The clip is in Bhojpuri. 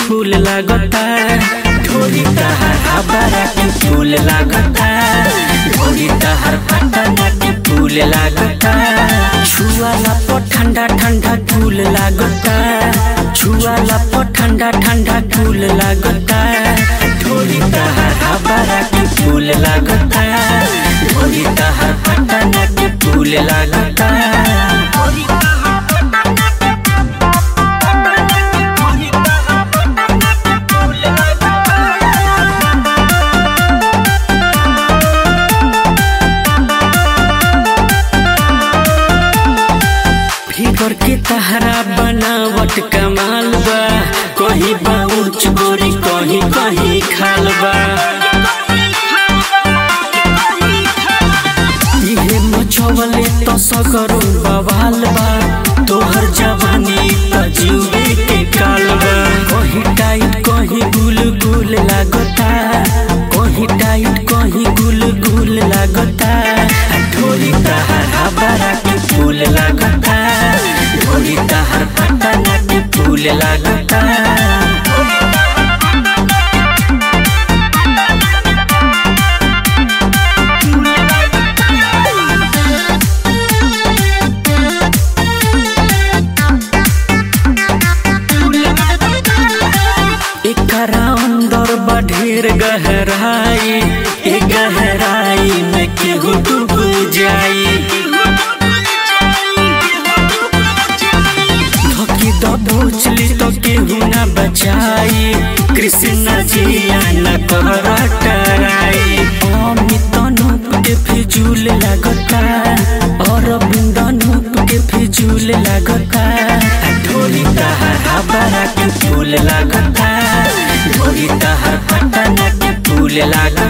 फूल लागता ढोरी तहर हबरा के फूल लागता ढोरी तहर पटना के फूल लागता छुआला पर ठंडा ठंडा फूल लागता छुआला पर ठंडा ठंडा फूल लागता ढोरी तहर हबरा के फूल लागता ढोरी तहर पटना के फूल लागता फिगर के तहरा बनावट कमाल बा कहीं बाउच गोरी कहीं कहीं खाल बा इहे मछवले तो सकरो बवाल बा तोहर जवानी त जीवे के काल बा कहीं टाइट कहीं गुल गुल लागता कहीं टाइट कहीं गुल गुल लागता ढोरी तहर हबरा के फूल लागता ढोरी तहर पटना के फूल लागता एकरा अंदर बा ढेर गहराई ए गहराई में केहू डूब जाई धोकी दबोचली तो केहू ना बचाई कृष्ण जिया न कर टराई अमित अनूप के फिजूल लगता और अनूप के फिजूल लगता ढोली तहर हबरा के फूल लगता ढोली तहर पटना के फूल लगता